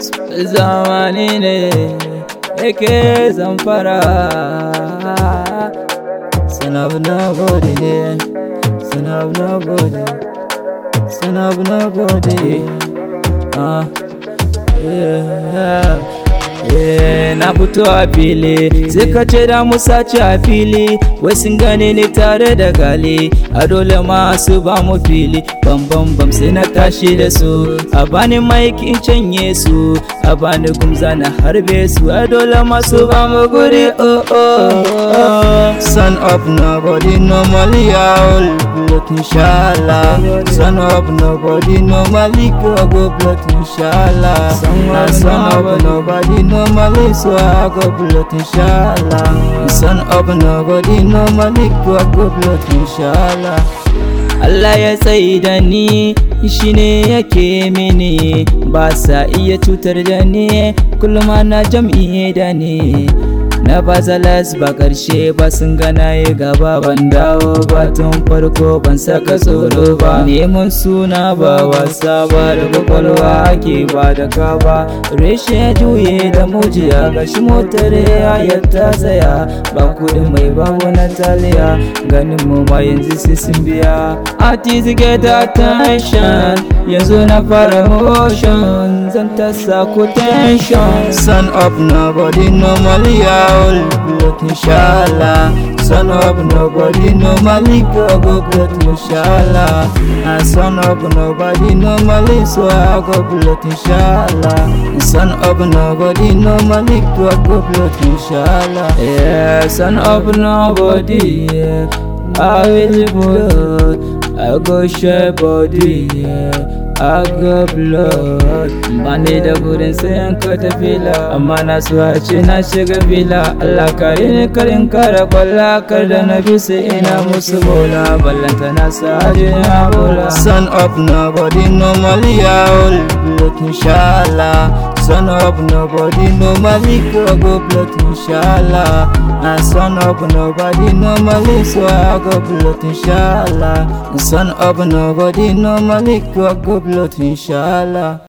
zamani ne yake zamfara sanab na gode ne sanab na gode sanab na gode ah yeah. Yeah, na fito a fili sai ka ce da mu sace a fili wai sun gane ni tare da gali a dole ma su ba mu fili bam bam bam sai na tashi da su a bani maiki in canye su a bani gumza na harbe su a dole ma su ba mu guri oh oh oh Son of nobody, normally all blood inshallah. Son of nobody, normally go go blood inshallah. Nah, son of nobody, normally so I go blood inshallah. Son of nobody, normally go go blood inshallah. Allah ya tsaye da ni shi ne yake mini ba sa iya cutar da ni kullum ana jam'i da ni na bazalas ba karshe ba sun gana yi gaba ban dawo ba tun farko ban saka tsoro ba neman suna ba wasa ba da kwakwalwa ake ba da ka ba reshe ya juye da mujiya ga shi motar ya ta tsaya ba kudin mai babu na taliya ganin mu ma yanzu sai sun biya artist get attention yanzu na fara motion zan ta sako tension Son of nobody, normally all blood inshallah. Son of nobody, normally go go blood inshallah. And son of nobody, normally so I go blood inshallah. Son of nobody, normally go go blood inshallah. Yeah, son of nobody. Yeah. I will blood. I go share body. Yeah. I go blood. Bani da burin sayan ka fila amma na so a ce na shiga fila Allah kare ni karin kara kwalla kar da na bi sai ina musu bola ballanta na sa na bola. Son of nobody, normally all blood inshallah. Son of nobody, normally go go blood inshallah. And son of nobody, normally so I go blood inshallah. Son of nobody, normally go go blood inshallah.